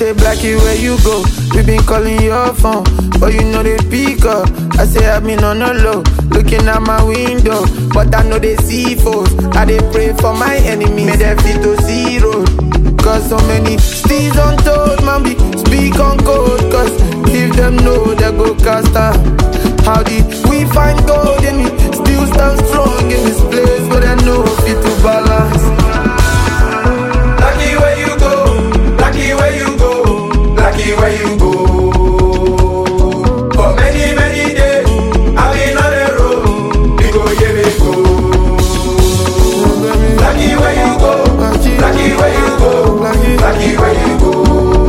say Blackie where you go? We been calling your phone, but you know they pick up. I say I've been on the low, looking at my window, but I know they see foes. I they pray for my enemies, may they fit to zero. Cause so many steeds untold, man, be speak on code. Cause if them know they go cast out. How did we find gold and we still stand strong in this place where they know fit to balance? Lucky where you go, lucky where you go, lucky where you go. For many, many days, I've been on the road, we go, yeah, we go. Lucky where you go, lucky where you go, lucky where you go.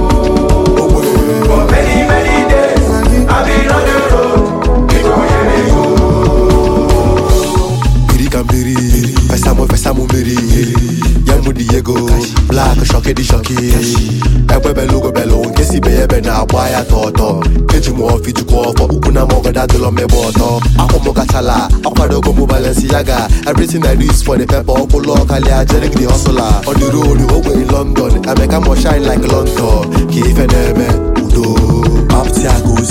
For many, many days, I've been on the road, we go, yeah, we go. biri ka mmiri fesa mụ fesa mụ mmiri ya mụ dị ego blak shọki dị shọki egbe belugo belu nke si be ya ebe na-agba ya tọtọ eji m ọfị jikwa ọfọ ukwu na mọgọda dịlọ mmegbe ọtọ akwụ m kachala akwadogo m balensi ya ga everything i do is for the pepper ọkwụlụ ọkalịa jerik the hustler on the road ogbe London emeka mo shine like London ka ife na-eme udo apụtị aga ozi